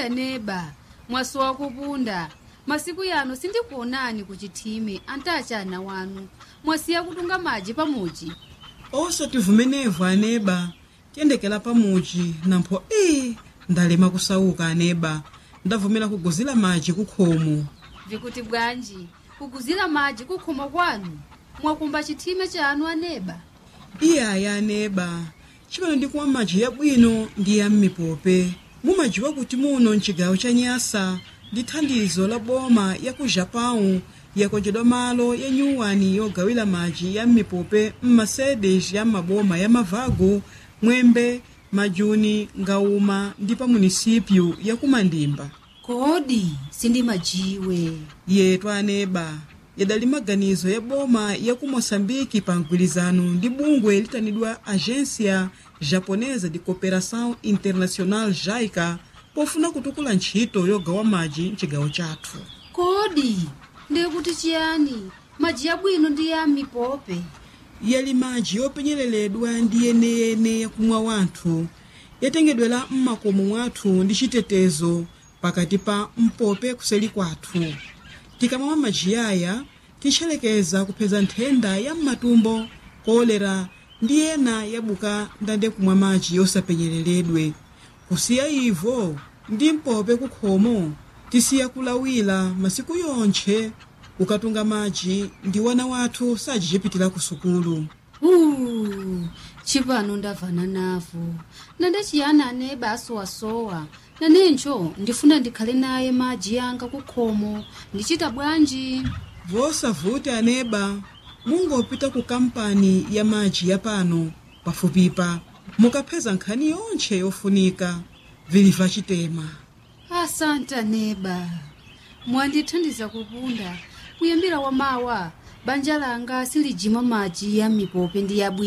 aneba mwasowa kupunda masiku yano sindikuonani kuchithime antachana wanu mwasiya kutunga madzi pamuchi osati vumenevu aneba tiyendekera pamuchi nampho ii ndalema kusauka aneba ndavumera kuguzira madzi kukhomo vikuti bwanji kuguzira madzi kukhomo kwanu mwakumba chithime chanu aneba iyaya aneba chimene ndikumwa madzi yabwino ndi ya m'mipope mumadziwa kuti muno mchigawo cha nyasa ndi thandizo la boma ya ku japão yakonjedwa malo ya nyuwani yogawira madzi ya m'mipope m'masedes ya maboma ya mavago mwembe majuni ngauma ndi pa munisipyu ya kumandimba kodi sindimajiwe yetu aneba yadali maganizo ya boma ya ku moçambike pa mgwirizano ndi bungwe litanidwa agência japonesa de cooperação internacional jaica pofuna kutukula ntchito yogawa madzi mchigawo chathu kodi ndikuti chiyani madzi yabwino ndi ya mipope yali madzi yopenyereredwa ndi yeneyene yakumwa wanthu yatengedwera m'makomo mwathu ndi chitetezo pakati pa mpope kuseli kwathu tikamamwa madzi aya titcherekeza kupeza nthenda ya m'matumbo kolera ndi ena yabuka ndande kumwa madzi yosapenyereredwe kusiya ivo ndi mpope kukhomo tisiya kulawira masiku yonthe ukatunga madzi ndi wana wathu sajichipitira ku sukulu Uh, chipano ndavana navo nande chiyani aneba asowasowa nanencho ndifuna ndikhale naye madzi yanga kukhomo ndichita bwanji vosavuti aneba mungopita ku kampani ya madzi ya pano pafupipa mukapeza nkhani yonthe yofunika viliva chitema asante aneba mwandithandiza kupunda kuyambira wamawa banja langa silijima madzi ya mipope ndi yabwino